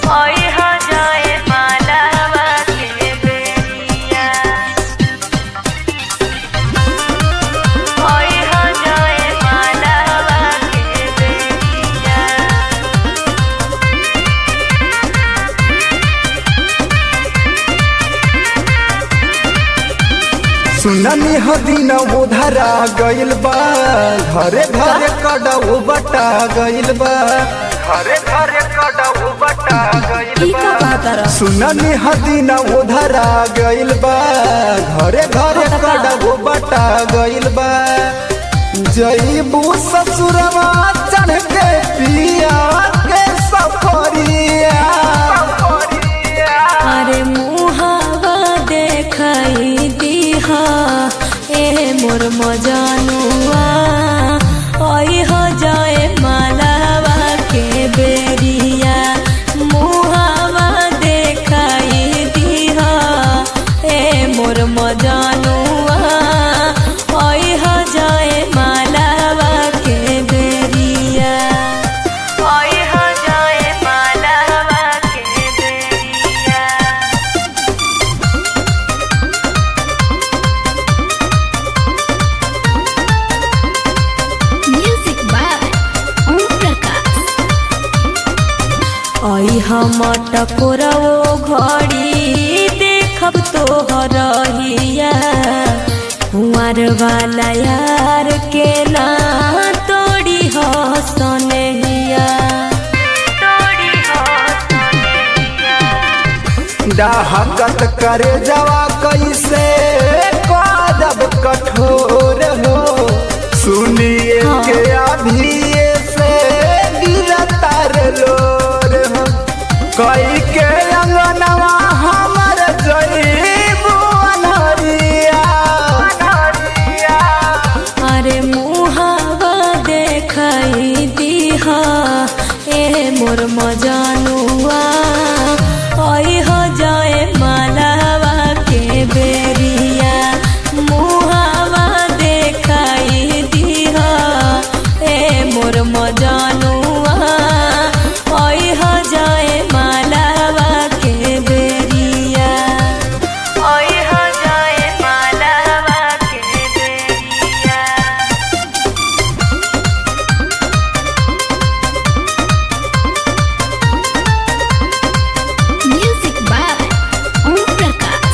ओई हो जाए मालावा के बेरिया ओई हो जाए मालावा के बेरिया सुननी हदीन उधरा गइल बा घरे घरे कड़ऊ बटा गइल बा घरे घरे कड़ऊ बटा गइल ई का कहतर सुननी हदीन उधरा गइल बा घरे घरे कड़ऊ बटा गइल बा जईबू ससुरवा चढ़ के पिया के सफरिया अरे मुहावा देखाई दीहा ए मोर मजानुआ ओई हो जाए मालावा के बेरिया मुहावा देखाई दीहा ए मोर मजानुआ ओई हो जाए मालावा के बेरिया ओई हो जाए मालावा के बेरिया म्यूजिक बाय ओम प्रकाश आई हम टकोरो घड़ी देखब तो हरहिया कुंवर वाला यार के ना तोड़ी हसनहिया तोड़ी हो सोनिया डाहकत करे जवा कैसे कादब कठोर हो सुनिए हाँ। के अभी से गिरतार लोर हो कई के अंगनवा हमर जईबू अनहरिया अरे मुहावा देखाई दीहा ए मोर मजानुआ ओई हो जाए मालावा के बेरिया मुहावा देखाई दीहा ए मोर मजानुआ ओई हो जाए मालावा के बेरिया ओई हो जाए मालावा के बेरिया म्यूजिक बाय ओम प्रकाश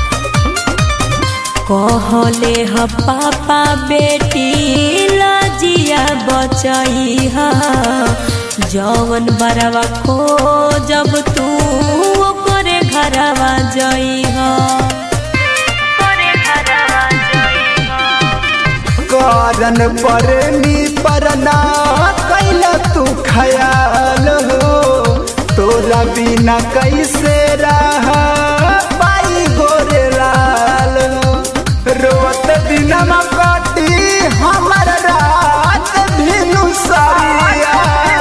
कहले ह पापा बेटी लजिया बचई ह जवन बरवा खो जब तू ओकरे घरवा जई ह तोरे घरवा जई हो कारण पर नी परना कैला तू खयाल हो तोरा बिना कैसे रह पाई गोरे लाल हो रोत दिनमा कटी हमर रात भिनु सरिया